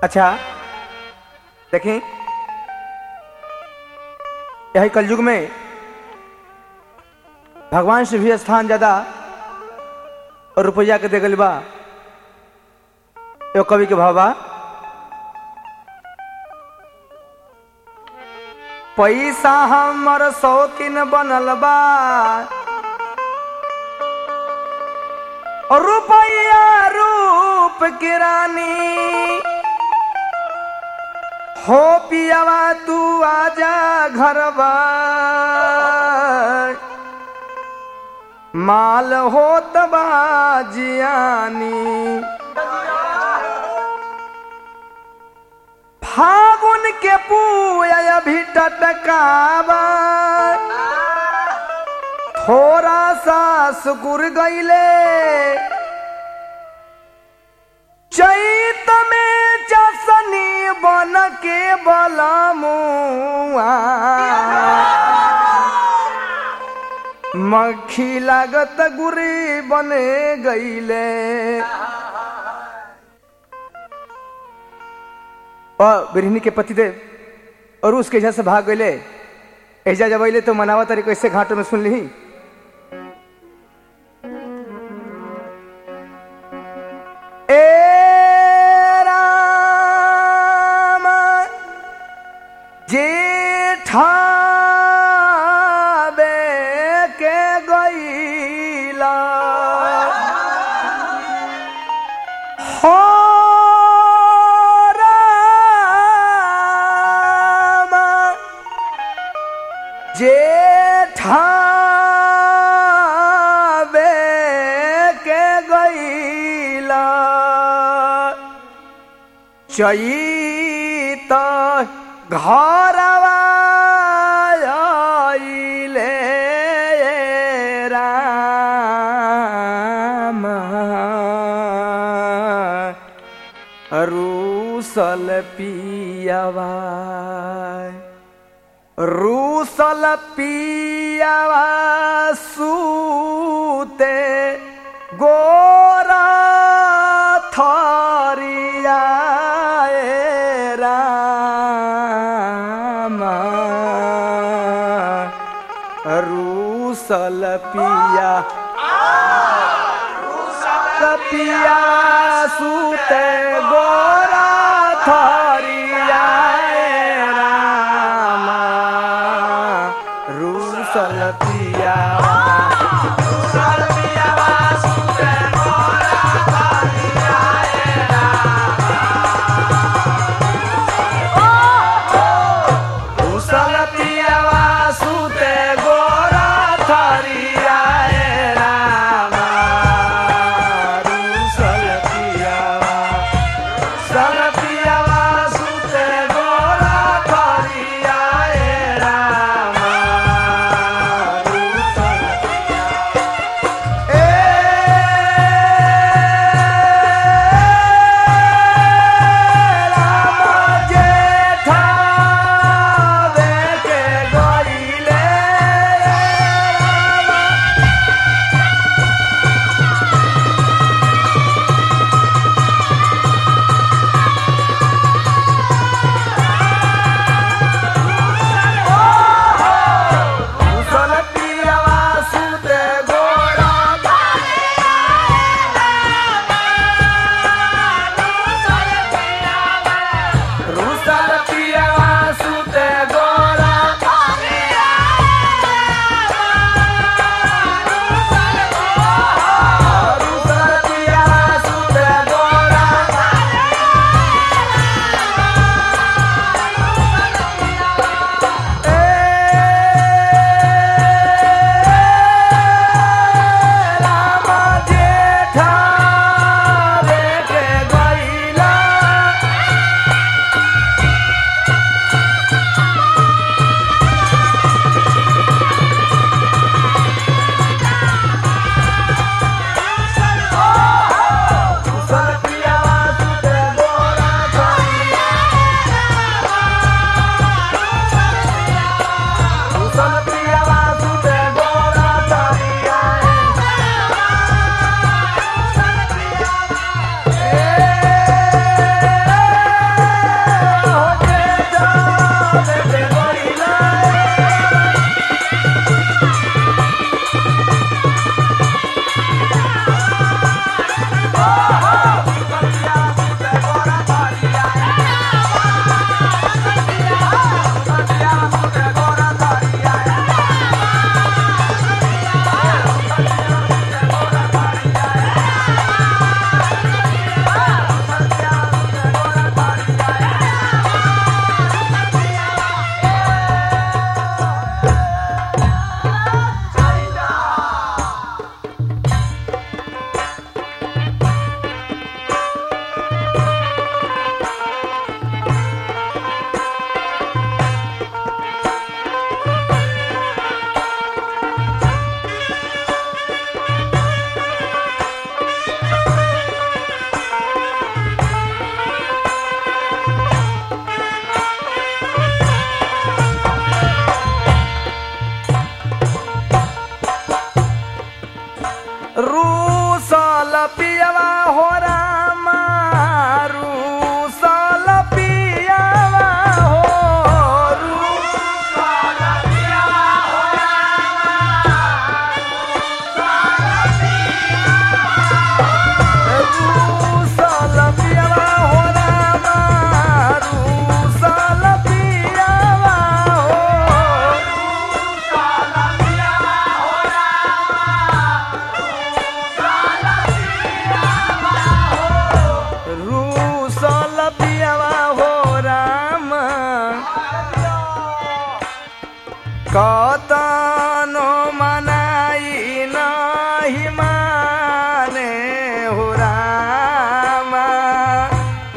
अच्छा देखें यही कलयुग में भगवान से भी स्थान ज्यादा और रुपया के दे गल बा एगो कवि के भावा पैसा हमर शौकीन बनल बा और रुपया रूप की रानी हो पियावा तू आजा घरवा माल होत बा जियानी फागुन के पूया भी टटकावा थोड़ा सा सुकुर गईले चैत में चसनी बन के बलमुआ मक्खी लागत गुरी बने गईले और बिरहनी के पतिदेव और उसके एजा से भाग गईले एजा जब अले तो मनावा तारी कैसे घाटों में सुन ली ए राम जेठाबे के गईला हो राम जेठाबे के गईला चैत घरवा आइले राम रूसल पियावा रूसल पियावा सूते गोरा थरिया ए राम रूसल पिया पिया सूते गोरा थरिया ए राम रूसल पिया रूसल पियावा सूते गोरा थरिया ए राम रूसल पियावा रूसल पियावा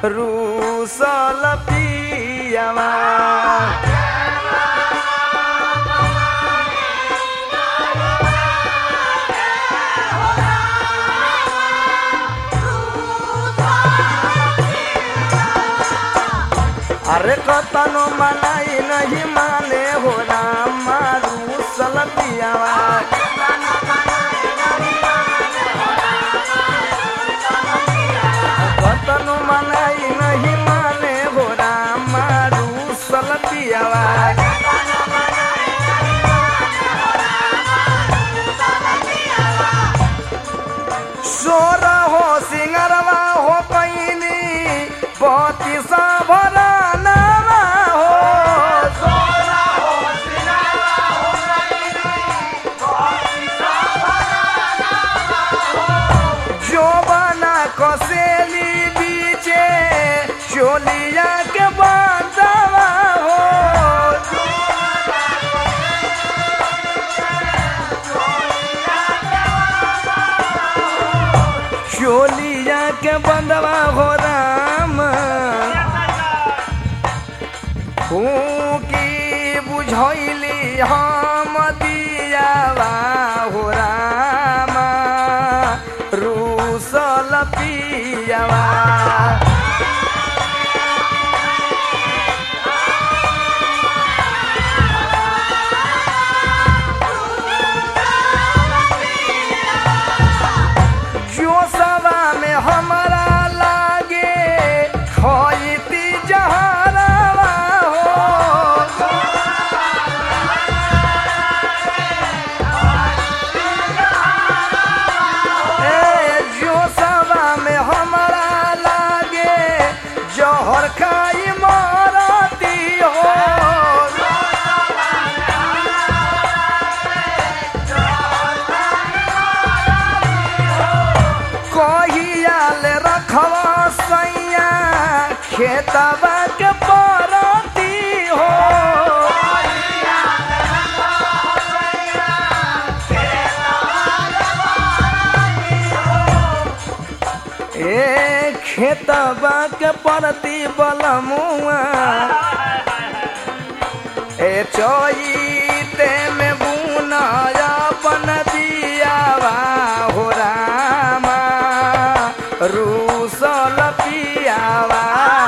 रूसल पियावा अरे कतनो मनाई नहीं माने हो राम रूसल पियावा कतनो मनाई नहीं माने हो राम रूसल पियावा सोर हो सिंगरवा हो पैनी पति सा भरानवा हो जो बना कसेली बीचे चोलिया के बांधवा हो चोलिया के बंधवा हो राम की बुझैली हम दियावा हो राम रूसल पियावा जो सवा में हमारा लागे खोईती जहरवा हो ए जो सवा में हमारा लागे जहर खाई मारती हो कहियाल रखवा सैया खेतबा के परती हो ए खेतबा के परती बलमुआ ए चोईते में बुना अपन दियावा हो रामा रूसल पियावा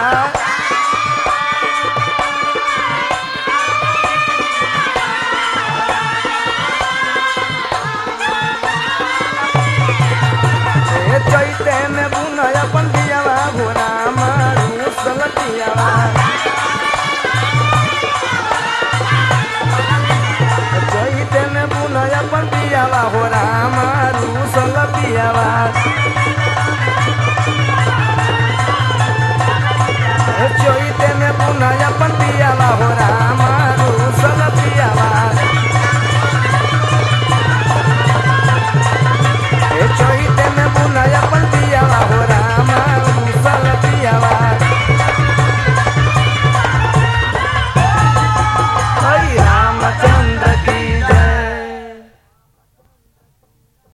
ए चैते में बुना अपन दियावा हो रामा रूसल पियावा चैते में बुनया अपन पियावा हो राम रूसल पियावा चैते